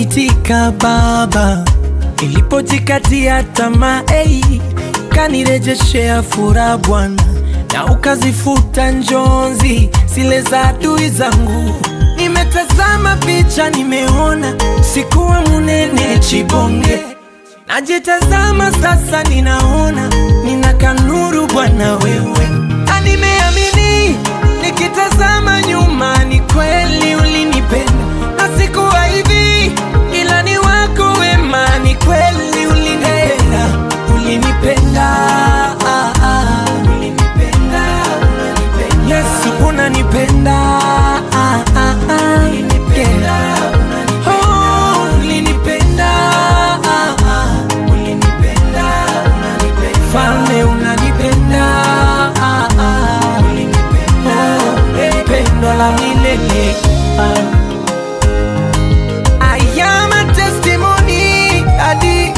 ukaniitika Baba ilipojikatia tamaa hey, ukanirejeshea furaha Bwana na ukazifuta njonzi zile za adui zangu. Nimetazama picha, nimeona sikuwa munene chibonge, najitazama sasa, ninaona nina kanuru Bwana wewe, na nimeamini nikitazama nyuma, ni kweli ulinipenda na sikuwa hivi, ila ni wako wema, ni kweli ulinipenda, ulinipenda, ah, ah, ulinipenda, unanipenda. Yesu unanipenda, ah, ah, ah, yeah. Oh, ulinipenda, ah, ah, ulinipenda, unanipenda. Falme unanipenda, ah, ah, ulinipenda, oh, pendo la milele ah. I am a testimony, Adi.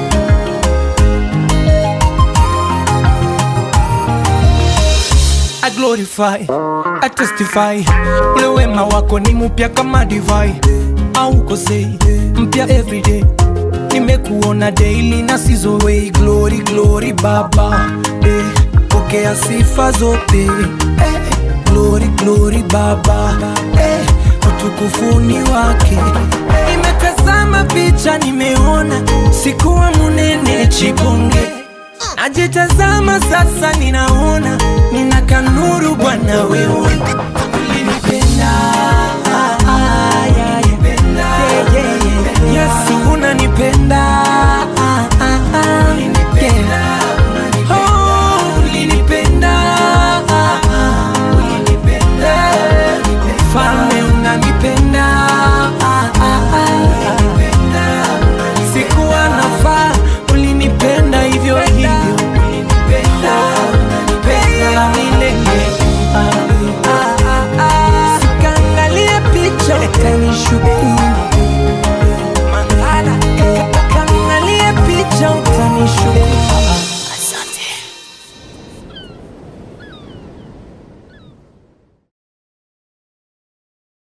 I glorify, I testify, ule wema wako ni mpya kama divai, aukosei mpya everyday. Nimekuona daily na sizowei, glory glory Baba, eh, pokea sifa zote eh, glory glory Baba, eh, utukufuni wake. Nimetazama picha, nimeona sikuwa munene chibonge Najitazama sasa, ninaona nina kanuru Bwana wewe ulinipenda, ah, ah, yeah, yeah. Yeah, yeah, yeah. Yesu unanipenda